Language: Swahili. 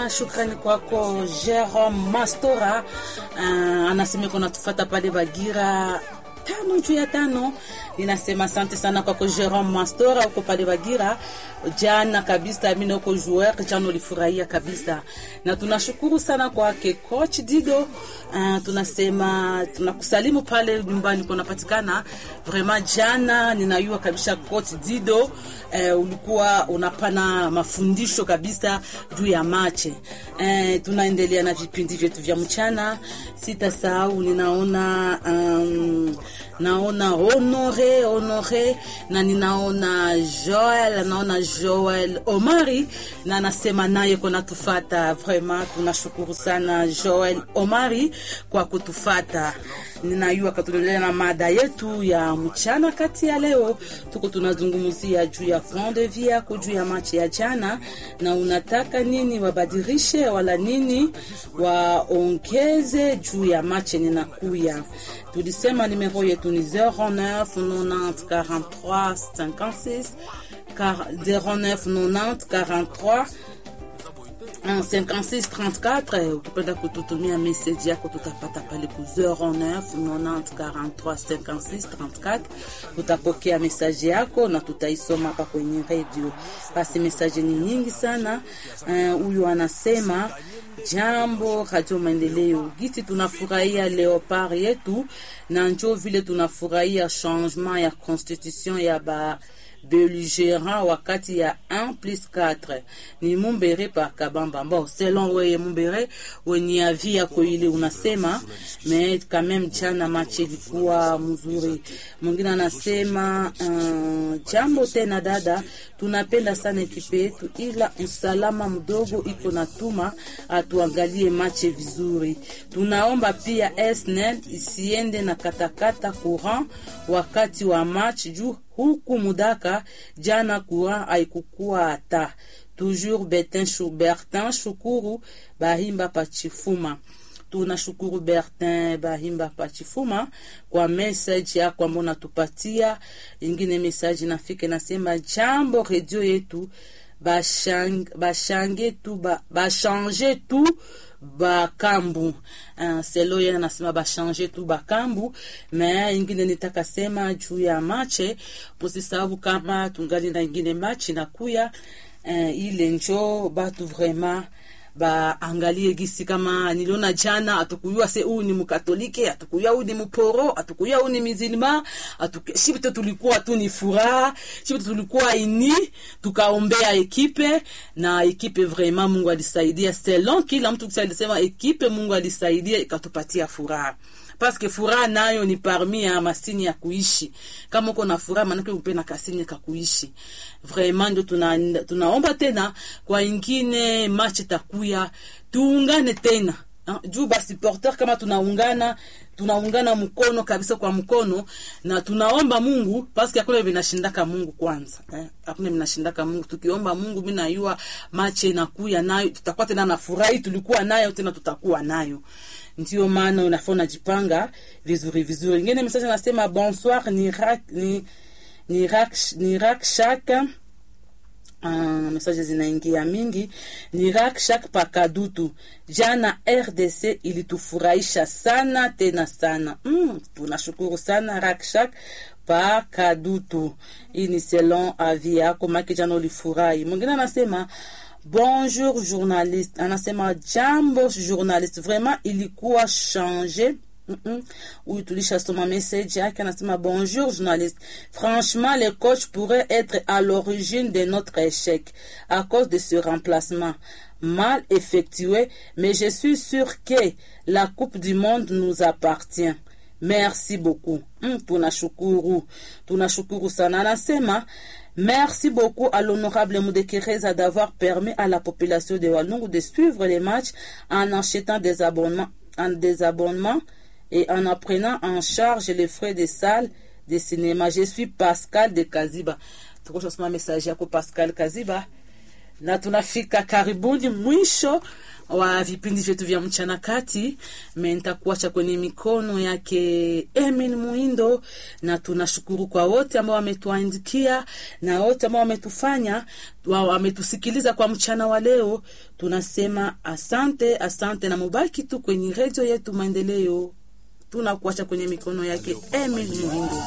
sana, shukrani kwako Jerome Mastora. Uh, anasema iko natufata pale Bagira tano juu ya tano. Ninasema asante sana kwako Jerome Mastora, uko pale Bagira jana kabisa, mimi uko joueur jana, ulifurahia kabisa, na tunashukuru sana kwake coach Dido. Uh, tunasema tunakusalimu pale nyumbani kunapatikana vraiment. Jana ninayua kabisa coach Dido, uh, ulikuwa unapana mafundisho kabisa juu ya mache. Uh, tunaendelea na vipindi vyetu vya mchana, sitasahau ninaona um, naona Honore Honore na ninaona Joel, naona Joel Omari na anasema naye kona tufata. Vraiment tunashukuru sana Joel Omari kwa kutufata. Ninayua katuendelea na mada yetu ya mchana kati ya leo, tuko tunazungumzia juu ya fond de vie yako juu ya machi ya jana, na unataka nini wabadilishe wala nini waongeze juu ya machi ninakuya. Tulisema nimero yetu ni 09 90 43 56 09 90 43 5634 ukipenda kututumia message yako tutapata pale ku 09 90 43 56 34 utapokea message yako na tutaisoma hapa kwenye radio. Basi message ni nyingi sana. Huyu uh, anasema jambo Radio Maendeleo, gisi tunafurahia leopard yetu na njo vile tunafurahia changement ya constitution ya ba belligérant wakati ya 1 plus 4 ni Mumbere pa Kabamba. Bon, selon weye Mumbere wenye avi yako ile unasema me quand même jana match ilikuwa mzuri. Mwingine anasema uh, jambo tena dada, tunapenda sana ekipe yetu, ila usalama mdogo iko natuma atuangalie match vizuri. Tunaomba pia SNEL isiende na katakata courant wakati wa match juu huku mudaka jana courant haikukua hata toujours Bertin Bertin Shukuru Bahimba Pachifuma. Tunashukuru Bertin Bahimba Pachifuma kwa message yako ambayo natupatia. Ingine message nafike nasema jambo redio yetu bashange bashange tu ba, bashange tu bakambu uh, selo ye anasema bashange tu bakambu me ingine nitaka sema juu ya mache posisababu kama tungali na ingine machi nakuya uh, ile njo batu vraiment baangalie gisi kama niliona jana, atukuyua se huu ni mkatolike, atukuyua huu ni mporo, atukuyua huu ni mizilima, shibito tulikuwa tu ni furaha, shibito tulikuwa ini, tukaombea ekipe na ekipe vraiment Mungu alisaidia, selon kila mtu kisa alisema ekipe Mungu alisaidia ikatupatia furaha paske furaha nayo ni parmi ya masini ya kuishi. Kama uko na furaha, manake upe na kasini ka kuishi. Vraiment ndio tuna, tunaomba tena kwa ingine match takuya tuungane tena ha? juu ba supporter kama tunaungana tunaungana mkono kabisa kwa mkono, na tunaomba Mungu paske hakuna vinashindaka Mungu kwanza eh? Hakuna vinashindaka Mungu. Tukiomba Mungu, mimi najua match inakuya nayo, tutakuwa tena na furahi tulikuwa nayo tena tutakuwa nayo ndio maana unafaa unajipanga vizuri vizuri. Ingine message anasema bonsoir ni rak, ni ni rak, ni rak shaka Uh, message zinaingia mingi. Ni rak shak pakadutu jana, RDC ilitufurahisha sana tena sana. Mm, tunashukuru sana rak shak pakadutu. Hii ni selon avi yako maki, jana ulifurahi. Mwingine anasema Bonjour journaliste, anasema jambo journaliste, vraiment ilikuwa change Mm -mm. Oui, tulishasoma message yake anasema bonjour journaliste. Franchement, le coach pourrait être à l'origine de notre échec à cause de ce remplacement mal effectué, mais je suis sûr que la Coupe du Monde nous appartient. Merci beaucoup. Mm, tunashukuru. Tunashukuru sana. Anasema Merci beaucoup à l'honorable Moudekereza d'avoir permis à la population de Walungu de suivre les matchs en achetant des abonnements, en des abonnements et en apprenant en charge les frais de salle de cinéma. Je suis Pascal de Kaziba. Tukoshasoma message yako Pascal Kaziba. na tunafika karibuni mwisho wa vipindi vyetu vya mchana kati. Me nitakuacha kwenye mikono yake Emin Muindo, na tunashukuru kwa wote ambao wametuandikia na wote ambao wametufanya wametusikiliza kwa mchana wa leo. Tunasema asante, asante na mubaki tu kwenye redio yetu Maendeleo. Tunakuacha kwenye mikono yake Emin Muindo.